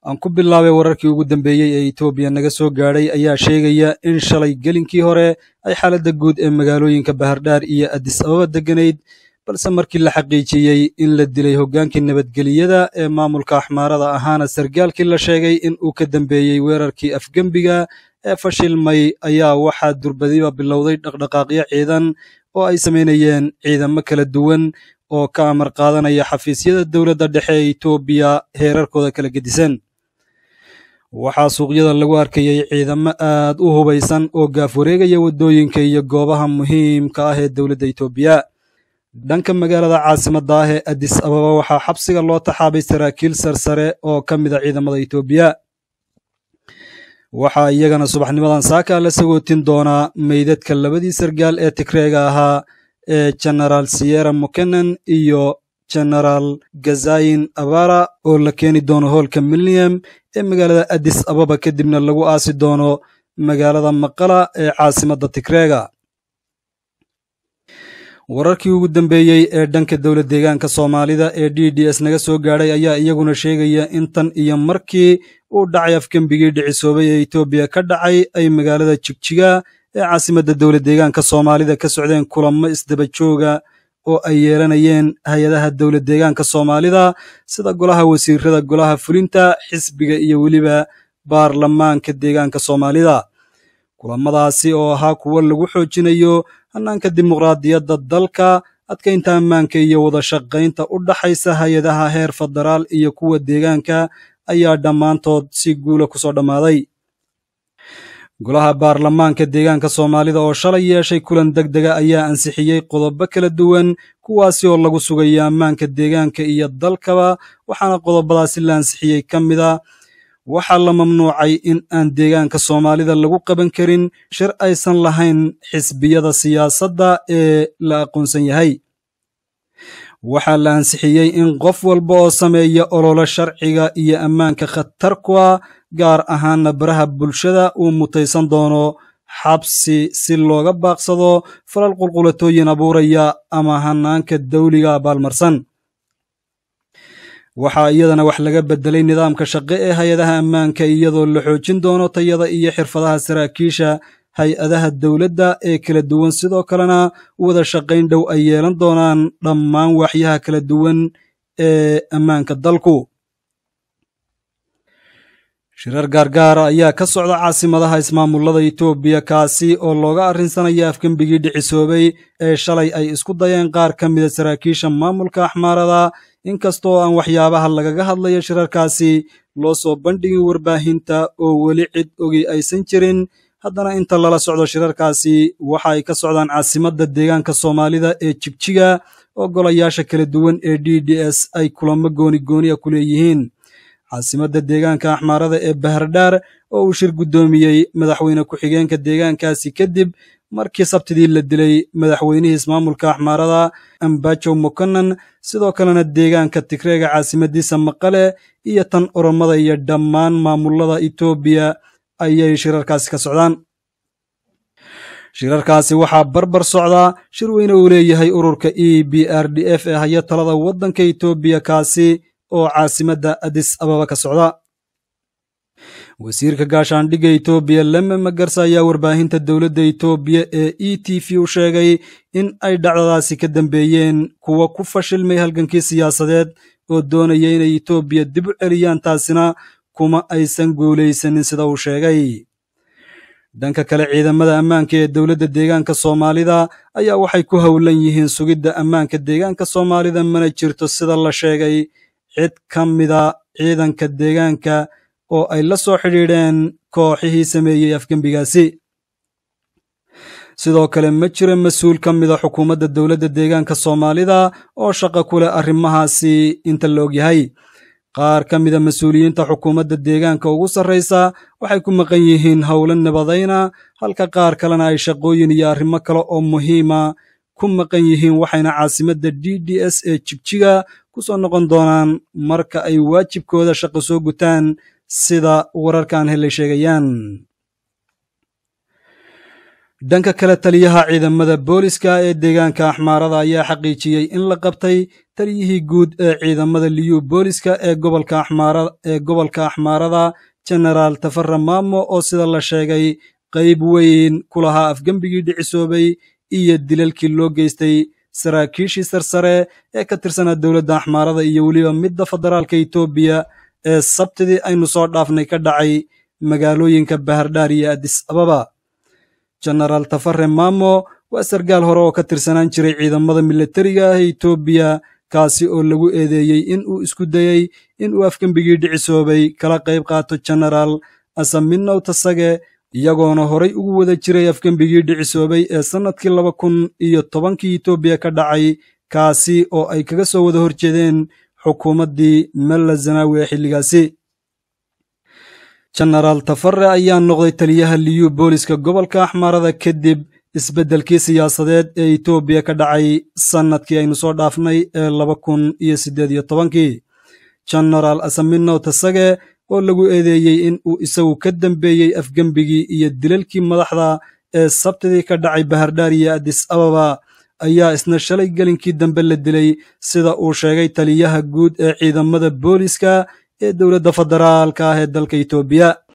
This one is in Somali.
aan ku bilaabay wararkii ugu dambeeyey ee etoobiya naga soo gaadhay ayaa sheegaya in shalay gelinkii hore ay xaaladda guud ee magaalooyinka bahardhaar iyo adis ababa degganayd balse markii la xaqiijiyey in la dilay hoggaankii nabadgeliyada ee maamulka axmaarada ahaana sargaalkii la sheegay in uu ka dambeeyey weerarkii afgembiga ee fashilmay ayaa waxaa durbadiba bilowday dhaqdhaqaaqyo ciidan oo ay samaynayeen ciidamo kala duwan oo ka amar qaadanaya xafiisyada dowladda dhexe ee etoobiya heerarkooda kala gedisan waxaa suuqyada lagu arkayay ciidamo aad u hubaysan oo gaaf wareegaya waddooyinka iyo goobaha muhiimka ah ee dowladda etoobiya dhanka magaalada caasimadda ah ee adis ababa waxaa xabsiga loo taxaabay saraakiil sarsare oo ka mid a ciidamada etoobiya waxaa iyagana subaxnimadan saaka la sagootin doonaa meydadka labadii sargaal ee tigreega ahaa ee genaraal siyera mokenen iyo genaraal gazayin abara oo la keeni doono hoolka milnium ee magaalada adis ababa kadibna lagu aasi doono magaalada maqala ee caasimadda tigreega wararkii ugu dambeeyey ee dhanka dowlad deegaanka soomaalida ee d d s naga soo gaadhay ayaa iyaguna sheegaya in tan iyo markii uu dhacay afgembigii dhicisoobay ee etoobiya ka dhacay ay magaalada jigjiga ee caasimadda dowlad deegaanka soomaalida ka socdeen kulamo isdaba jooga oo ay yeelanayeen hay-adaha dowlad deegaanka soomaalida sida golaha wasiirada golaha fulinta xisbiga iyo weliba baarlamaanka deegaanka soomaalida kulamadaasi oo ahaa kuwo lagu xoojinayo hannaanka dimuqraadiyadda dalka adkaynta ammaanka iyo wada shaqaynta u dhaxaysa hay-adaha heer federaal iyo kuwa deegaanka ayaa dhammaantood si guula ku soo dhammaaday golaha baarlamaanka deegaanka soomaalida oo shalay yeeshay kulan deg dega ayaa ansixiyey qodobo kala duwan kuwaasi oo lagu sugayo ammaanka deegaanka iyo dalkaba waxaana qodobadaasi la ansixiyey ka mid a waxaa la mamnuucay in aan deegaanka soomaalida lagu qaban karin shir aysan lahayn xisbiyada siyaasadda ee la aqoonsan yahay waxaa la ansixiyey in qof walba oo sameeya ololo sharciga iyo ammaanka khatar ku ah gaar ahaanna baraha bulshada uu mutaysan doono xabsi si looga baaqsado falal qulqulatooyin abuuraya ama hanaanka dawliga abaalmarsan waxaa iyadana wax laga bedelay nidaamka shaqe ee hay-adaha ammaanka iyadoo la xoojin doono tayada iyo xirfadaha saraakiisha hay-adaha dowladda ee kala duwan sidoo kalena wada shaqayn dhow ay yeelan doonaan dhammaan waaxyaha kala duwan ee ammaanka dalku shirar gaargaara ayaa ka socda caasimadaha ismaamullada etoobiya kaasi oo looga arrinsanaya afgembigii dhicisoobay ee shalay ay isku dayeen qaar ka mida saraakiisha maamulka axmaarada inkastoo aan waxyaabaha lagaga hadlayo shirarkaasi loo soo bandhigin warbaahinta oo weli cid ogi aysan jirin haddana inta lala socdo shirarkaasi waxa ay ka socdaan caasimadda deegaanka soomaalida ee jigjiga oo golayaasha kala duwan ee d d s ay kulamo gooni gooniya ku leeyihiin caasimadda deegaanka axmaarada ee bahardhaar oo uu shir guddoomiyey madaxweyne ku-xigeenka deegaankaasi kadib markii sabtidii la dilay madaxweynihii ismaamulka axmaarada ambajow mokonan sidoo kalena deegaanka tigreega caasimadiisa maqale iyo tan oromada iyo dhammaan maamulada etoobiya ayay shirarkaasi ka socdaan shirarkaasi waxaa barbar socdaa shir weyne uu leeyahay ururka e b r d f ee haya talada waddanka etoobiya kaasi oo caasimadda adis ababa ka socda wasiirka gaashaandhigga etoobiya leme magarsa ayaa warbaahinta dowladda etoobiya ee e t v u sheegay in ay dhacdadaasi ka dambeeyeen kuwa ku fashilmay halgankii siyaasadeed oo doonaya inay etoobiya dib u celiyaan taasina kuma aysan guulaysanin sida uu sheegay dhanka kale ciidamada ammaanka ee dowladda deegaanka soomaalida ayaa waxay ku howlan yihiin sugidda ammaanka deegaanka soomaalida mana jirto sida la sheegay cid ka mida ciidanka deegaanka oo ay la soo xidhiidheen kooxihii sameeyey afgembigaasi sidoo kale ma jira mas-uul ka mida xukuumadda dowladda deegaanka soomaalida oo shaqo ku leh arrimahaasi inta la ogyahay qaar ka mida mas-uuliyiinta xukuumadda deegaanka ugu sarraysa waxay ku maqan yihiin howlo nabadayna halka qaar kalena ay shaqooyin iyo arrimo kale oo muhiima ku maqan yihiin waxayna caasimadda d d s ee jigjiga ku soo noqon doonaan marka ay waajibkooda shaqo soo gutaan sida wararkan helay sheegayaan dhanka kale taliyaha ciidamada booliska ee deegaanka axmaarada ayaa xaqiijiyey in la qabtay taliyihii guud ee ciidamada liyu booliska ee gobolka axmaarada jenaraal tafara maamo oo sida la sheegay qayb weyn ku lahaa afgembigii dhicisoobay iyo dilalkii loo geystay saraakiishii sarsare ee ka tirsanaa dowladda axmaarada iyo weliba midda federaalka etoobiya ee sabtidii aynu soo dhaafnay ka dhacay magaalooyinka bahardhaar iyo adis ababa jenaraal tafare maamo waa sargaal hore oo ka tirsanaan jiray ciidamada milatariga ah ee etoobiya kaasi oo lagu eedeeyey in uu isku dayey in uu afgembigii dhicisoobay kala qayb qaato jenaraal asaminow tasage iyagoona horay ugu wada jiray afgembigii dhicisoobay ee sannadkii laba kun iyo tobankii etoobiya ka dhacay kaasi oo ay kaga soo wada horjeedeen xukuumaddii mella zanaawi ee xilligaasi jenaraal tafare ayaa noqday taliyaha liyu booliska gobolka axmaarada kadib isbeddelkii siyaasadeed ee etoobiya ka dhacay sannadkii aynu soo dhaafnay ee laba kun iyo siddeed iyo tobankii jenaraal asaminow tasage oo lagu eedeeyey in uu isagu ka dambeeyey afgembigii iyo dilalkii madaxda ee sabtidii ka dhacay bahardhaar iyo adis ababa ayaa isna shalay gelinkii dambe la dilay sida uu sheegay taliyaha guud ee ciidamada booliska ee dowladda federaalka ah ee dalka etoobiya